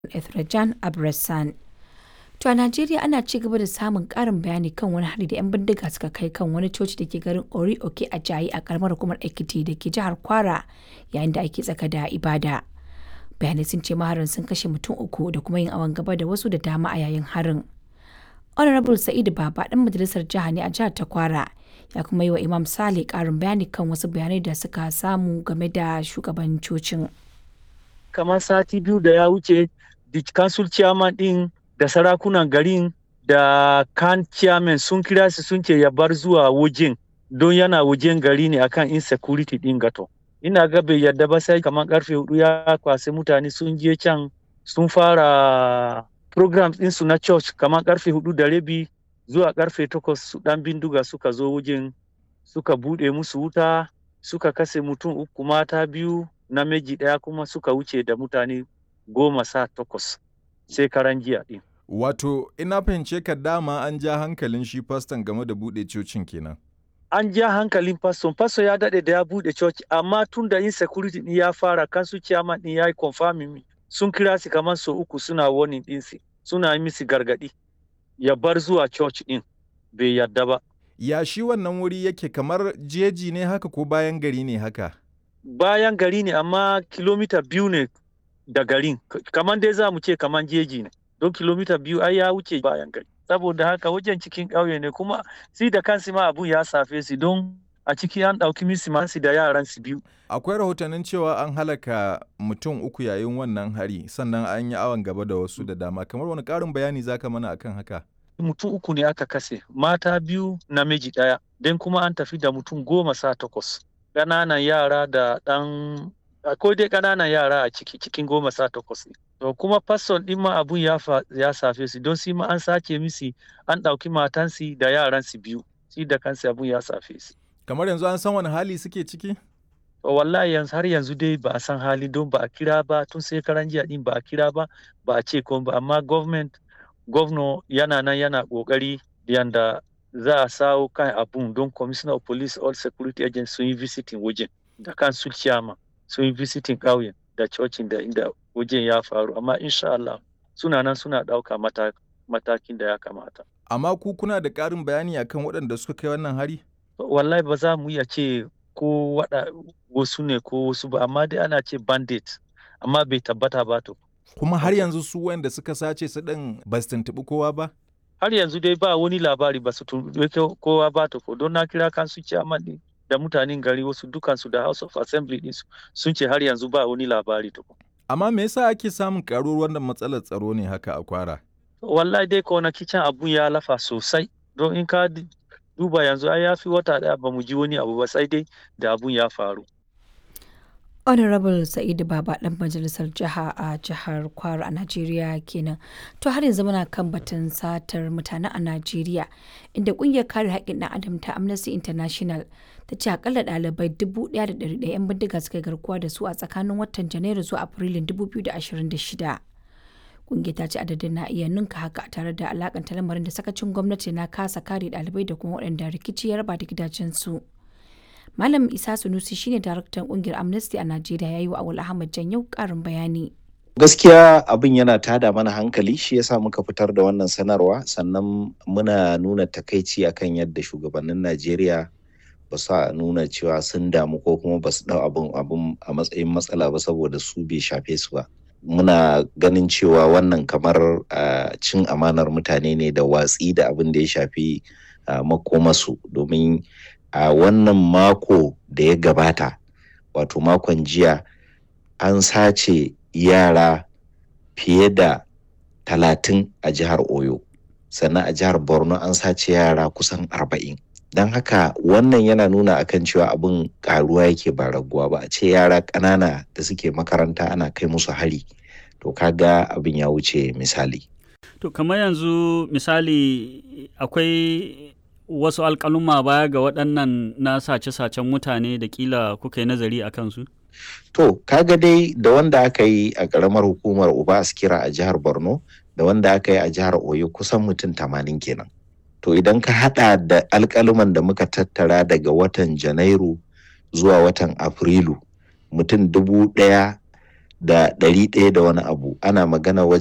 Ethrajan Abrasan. To a Najeriya ana ci gaba da samun ƙarin bayani kan wani hari da 'yan bindiga suka kai kan wani coci da ke garin Ori-Oke a Jayi a karamar hukumar Ekiti da ke jihar Kwara yayin da ake tsaka da ibada. Bayanai sun ce maharin sun kashe mutum uku da kuma yin awon gaba da wasu da dama a yayin harin. Honorable Sa'idu Baba ɗan majalisar jiha ne a jihar ta Kwara ya kuma yi wa Imam Sale ƙarin bayani kan wasu bayanai da suka samu game da shugaban cocin. Kamar sati biyu da ya wuce, the council chairman ɗin da sarakunan garin da kan chairman sun kira su sun ce ya bar zuwa wajen don yana wajen gari ne akan insecurity ɗin gato. Ina ga bai yadda ba sai kamar karfe hudu ya kwasi mutane sun je can sun fara programs ɗinsu na church kamar karfe hudu da rabi zuwa karfe takwas su ɗan bindiga suka zo wajen suka buɗe musu wuta suka kase mutum uku mata biyu namiji ɗaya kuma suka wuce da mutane goma sa takwas sai karan jiya ɗin. Wato, ina fahimce ka dama an ja hankalin shi faston game da buɗe cocin kenan. An ja hankalin faston, faston ya daɗe da ya buɗe coci, amma tun da insecurity ɗin ya fara kansu chairman ɗin ya yi confirming sun kira su kamar sau uku suna warning ɗinsu, suna yi misi gargaɗi. Ya bar zuwa church ɗin, bai yarda ba. Ya shi wannan wuri yake kamar jeji ne haka ko bayan gari ne haka? Bayan gari ne amma kilomita biyu ne da garin, kamar dai za mu ce kamar jeji ne. don kilomita biyu ai ya wuce bayan gari saboda haka wajen cikin ƙauye ne kuma si da kansu ma abun ya safe su don a ciki an ɗauki misimansu da yaran su biyu Akwai rahotannin cewa an halaka mutum uku yayin wannan hari sannan an yi awon gaba da wasu da dama kamar wani ƙarin bayani zaka mana akan haka mutum uku ne aka kase mata biyu namiji ɗaya don kuma an tafi da mutum goma sa takwas ƙananan yara da ɗan akwai dai ƙananan yara a ciki cikin goma sa takwas ne To kuma fasson ɗin ma abun ya, ya safe su don shi ma an sace misi an ɗauki matansi da yaransu biyu shi da kansu abun ya safe su. Kamar yanzu an san wani hali suke ciki? To wallahi yanzu har yanzu dai ba a san hali don ba a kira ba tun sai karan jiya ɗin ba a kira ba ba a ce ko ba amma government governor yana nan yana ƙoƙari yanda za a sawo kan abun don commissioner of police all security agents sun yi visiting wajen da kan su chairman sun yi visiting ƙauyen da cocin da inda wajen ya faru amma insha Allah suna nan suna ɗauka matakin da ya kamata. Amma ku kuna da ƙarin bayani akan waɗanda suka kai wannan hari? Wallahi ba za mu iya ce ko waɗa wasu ne ko wasu ba amma dai ana ce bandit amma bai tabbata ba to. Kuma har yanzu su wanda suka sace su ɗin ba su tuntuɓi kowa ba? Har yanzu dai ba wani labari ba su tuntuɓi kowa ba to ko don na kira kansu ciyaman ɗin da mutanen gari wasu dukansu da House of Assembly ɗinsu sun ce har yanzu ba wani labari tukun. Amma me yasa ake samun karuwar wannan matsalar tsaro ne haka a kwara? Wallahi dai kwanaki can abun ya lafa sosai don in ka duba yanzu ai ya fi wata ɗaya ba mu ji wani abu ba sai dai da abun ya faru. Honorable Sa'idu Baba ɗan majalisar jiha a jihar Kwara a Najeriya kenan. To har yanzu muna kan batun satar mutane a Najeriya inda ƙungiyar kare haƙƙin ɗan adam ta Amnesty International ta ce akalla ɗalibai dubu ɗaya da ɗari ɗaya 'yan bindiga suka garkuwa da su a tsakanin watan Janairu zuwa Afrilun 2026. Ƙungiyar ta ce adadin na iya ninka haka tare da alakanta lamarin da sakacin gwamnati na kasa kare ɗalibai da kuma waɗanda rikici ya raba da gidajensu. Malam Isa Sunusi shine daraktan kungiyar Amnesty a Najeriya yayi wa Awul Ahmad Janyau karin bayani. Gaskiya abin yana tada mana hankali shi yasa muka fitar da wannan sanarwa sannan muna nuna takaici akan yadda shugabannin Najeriya ba su nuna cewa sun damu ko kuma ba su dau abin abin a matsayin matsala ba saboda su bai shafe su ba. Muna ganin cewa wannan kamar cin amanar mutane ne da watsi da abin da ya shafi makomasu domin a uh, wannan mako da ya gabata wato makon jiya an sace yara fiye da talatin a jihar oyo sannan a jihar borno an sace yara kusan arba'in don haka wannan yana nuna akan cewa abin karuwa yake ba raguwa ba a ce yara ƙanana da suke makaranta ana kai musu hari to kaga abin ya wuce misali to kamar yanzu misali akwai wasu alkaluma baya ga waɗannan na sace-sacen mutane da kila kuka yi nazari a kansu? To, kaga dai da wanda aka yi a ƙaramar hukumar Uba Askira a jihar Borno da wanda aka yi a jihar Oyo kusan mutum tamanin kenan. To, idan ka haɗa da alkaluman da muka tattara daga watan Janairu zuwa watan Afrilu, mutum dubu ɗaya da ɗari ɗaya da wani abu ana magana wajen